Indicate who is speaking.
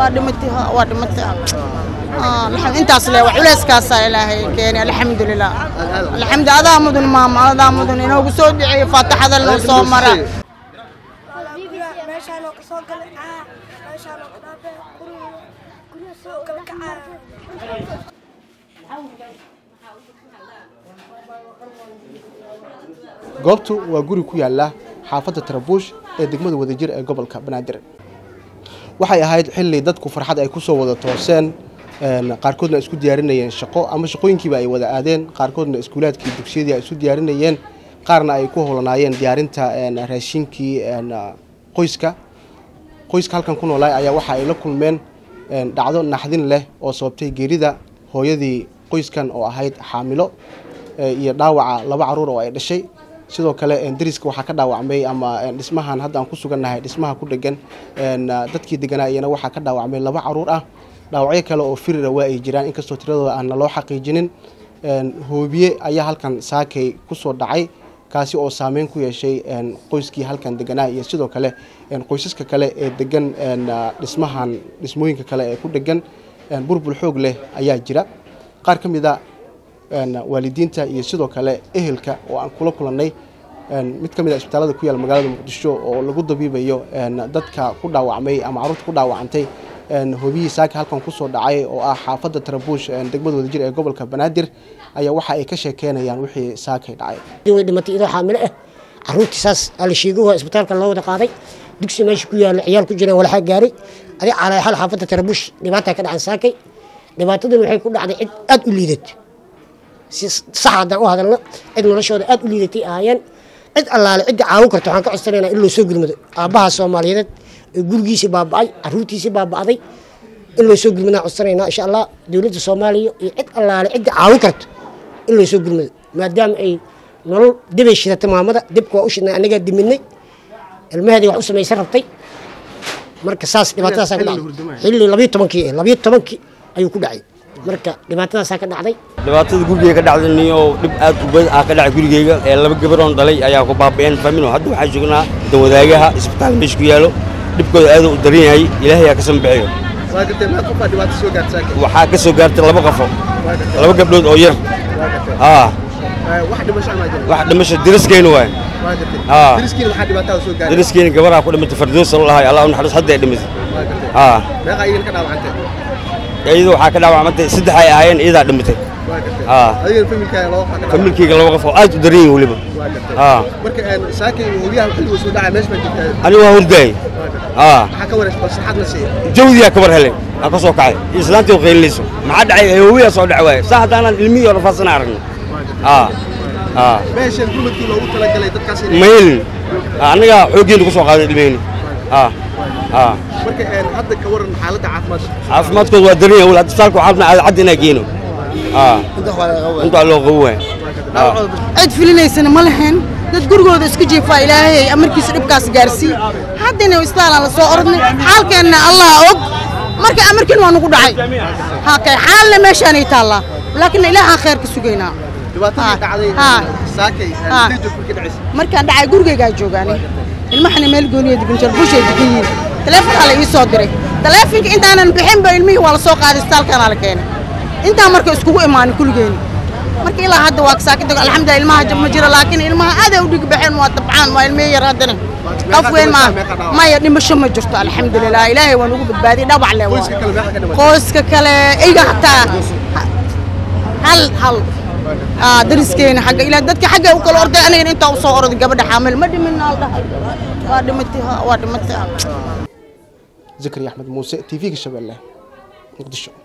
Speaker 1: waa dhimatay ha waa dhimatay ha Ah, alxam- intaas le wax culeyskaasaa ilaahay keenay alxamdulilah alxamdu adaa mudan maama adaa mudan inoogu soo duceeyo faataxada noo soo mara
Speaker 2: meeshaan oo kasoo galay caa meeshaan oo kudhaafay guriga guriga soo gala kacaa
Speaker 3: goobtu waa guri ku yaala xaafadda tarabuush ee degmada wadajir ee gobolka banaadir waxay ahayd xilli dadku farxad ay kusoo wada tooseen een, qaarkoodna ay isku diyaarinayeen shaqo ama shaqooyinkiiba ay wada aadeen qaarkoodna iskuulaadkii dugsiyadii ay isu diyaarinayeen qaarna ay ku howlanaayeen diyaarinta een, raashinkii een, qoyska qoyska halkan ku noolaay ayaa waxa ay la kulmeen een, dhacdo naxdin leh oo sababtay geerida hooyadii qoyskan oo ahayd xaamilo ee, iyo dhaawaca laba caruur oo ay dhashay sidoo kale een, deriska waxaa ka dhaawacmay ama een, dhismahan hadda aan ku sugannahay dhismaha ku dhegan een, dadkii deganaa iyana waxaa ka dhaawacmay laba caruur ah dhaawacyo kale oo firira waa ay jiraan inkastoo tiradooda aan naloo xaqiijinin een, hoobiye ayaa halkan saakay kusoo dhacay kaasi oo saameyn ku yeeshay een, qoyskii halkan deganaa iyo sidoo kale een, qoysaska kale ee degan een, dhismahan dhismooyinka kale ee ku dhegan een, burbur xoog leh ayaa jira qaar ka mid a een, waalidiinta iyo sidoo kale ehelka oo aan kula kulannay een, mid ka mid a isbitaalada ku yaala magaalada muqdisho oo lagu dabiibayo een, dadka ku dhaawacmay ama carruurta ku dhaawacantay een, hobiyii saaka halkan kusoo dhacay oo ah xaafadda tarabuush een, degmada wadajir ee gobolka banaadir ayaa waxa ay ka sheekeynayaan wixii saakay dhacay
Speaker 4: way dhimatay idoo xaamilo ah caruurtii saas ala sheego waa isbitaalka loo wada qaaday dugsi meesha ku yaala ciyaal ku jireen walaxaa gaaray adi calaa xal xaafadda tarabuush dhibaataa ka dhacan saakay dhibaatadan waxay ku dhacday cid aad u liidat si sax haddaan u hadalno cid noloshooda aad u liidatay ahaayeen cid allaale cidda caawin karto waxaan ka codsanaynaa in loo soo gurmado aabbaha soomaaliyeed ee gurigiisii baaba'ay caruurtiisii baaba'day in loo soo gurmadaan codsanaynaa insha allah dowladda soomaaliya iyo cid allaale cidda caawin karto in loo soo gurmado maadaama ay nolol dibay shidatay maamada dibka waa u shidnay annagaa diminay ilmaheedii wax u samaysan rabtay marka saas dhibaatadaasaa ka dhacday xilli labiyo tobankii eh labiyo tobankii ayuu ku dhacay marka dhibaatadaasaa ka dhacday
Speaker 5: dhibaatada gurigeyga ka dhacday niyo dhib aad u badan ah ka dhacay gurigeyga ee laba gabaroon dhalay ayaa ku baaba'een famino hadda waxaan joognaa danwadaagaha isbitaal meesha ku yaalo dhibkooda aad u daran yahay ilaahay aa ka sambixiyo waxaa ka soo gaartay laba qafo laba gabdhood oo yar aa wax dhimasho deriskeyna waay aa deriskeyna gabaraa ku dhimatay fardoos la lahay allah u naxariis hadda ay dhimatay aa iyada waxaa ka dhaawacmantay saddex ay ahaayeen iyadaa dhimatay aa familkeyga laba qof oo aad u daran yihin weliba aa aniga waa hurdaay aa jawdiyaa kabar helay aan ka soo kacay iyo islaantii oo qaylinayso maxaa dhacay hoowiyaa soo dhac waaye saa haddaanaan ilmihii oo rafaasana aragno aa aa ma helin annaga xooggeena ku soo qaadan ilmeheni aa aa caafimaadkooda waa daran yahay wal hadda saalka waxaa rabnaa cadda inaa geeno aa intaa loo qabo waay aa
Speaker 1: cid filinaysana ma lahayn dad gurigooda isku jiifaa ilaahay amarkiisa dhibkaas gaarsii haddana isbitaalaan la soo orodnay xaalkeenna allah og marka amarkiin waa nagu dhacay hakay xaalna meeshaanay taallaa laakiin ilaahaan kheer ka sugaynaa markaan dhacay gurigaygaa joogaanay ilmahana meel gooniya dibinjar bushay degan yihiin taleefonkaa la ii soo diray taleefonka intaanan bixinba ilmihii waa la soo qaaday isbitaalkaanaa la keenay intaa marka iskugu imaanin kulligeeni marka ilaa hadda waa saakida alxamdulilah ilmaha jab ma jiro laakiin ilmaha aad ay u dhig baxeen waa dabcaan waa ilmihi yar haddana qof weyn maaha maya dhimasho ma jirto alxamdulilah ilaahay waa nagu badbaadiyey dhabac le qoyska kale iga hataa hal hal aa dariskeena xagga ilaa dadka xagga u kala orday aniga intaa u soo orday gabadha xaamil ma dhimin al dhahay waa dhimatay ha waa dhimatay
Speaker 3: zakariya axmed muuse t v-ga shabeelle muqdisho